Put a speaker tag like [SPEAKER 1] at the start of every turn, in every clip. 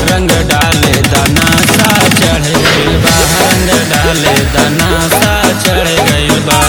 [SPEAKER 1] रंग डाले दाना सा चढ़ गइल बा रंग डाले दाना सा चढ़ गइल बा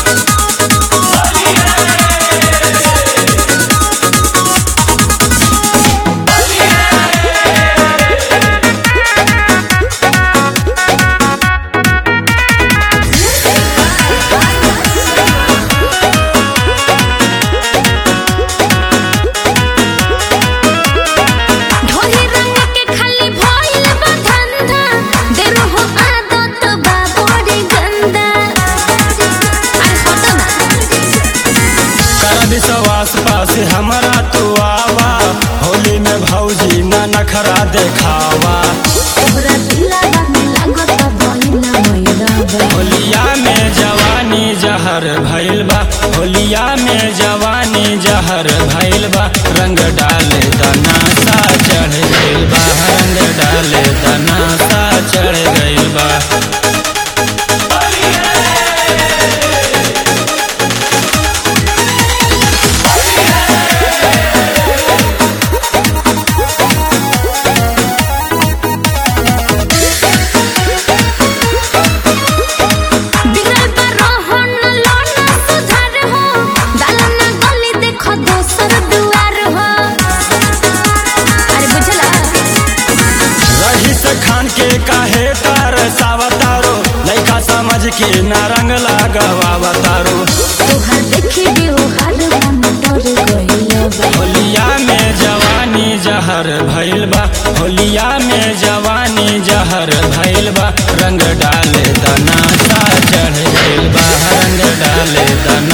[SPEAKER 2] ढोली रंग के खाली भइल बा धंधा देरो हो आदत बा बड़ी गंदा अरे हटो ना
[SPEAKER 1] कर विश्वास पास हमारा तू आवा होली में भौजी ना नखरा देखावा
[SPEAKER 2] तोहरा दिलवा में लागत बहिना मैला बा
[SPEAKER 1] होलिया में जवानी जहर भइल बा होलिया में जवानी जहर भइल बा रंग डाले दाना सा चढ़ गइल बा रंग डाले दाना सा चढ़ गइल बा
[SPEAKER 2] बिगड़ल बा रोहन लोना सुधार हो दालना गली देखो दोसर दुआर हो अरे बुझला
[SPEAKER 1] रहीस खान के काहे तार सावतारो लइका समझ के ना रंग लगावतारो
[SPEAKER 2] तोहर देखी व्यवहार मन डर गइल बा
[SPEAKER 1] होलिया में जवानी जहर भइल बा होलिया में जवानी जहर भइल बा रंग डाले दाना सा चढ़ गइल बा रंग डाले दाना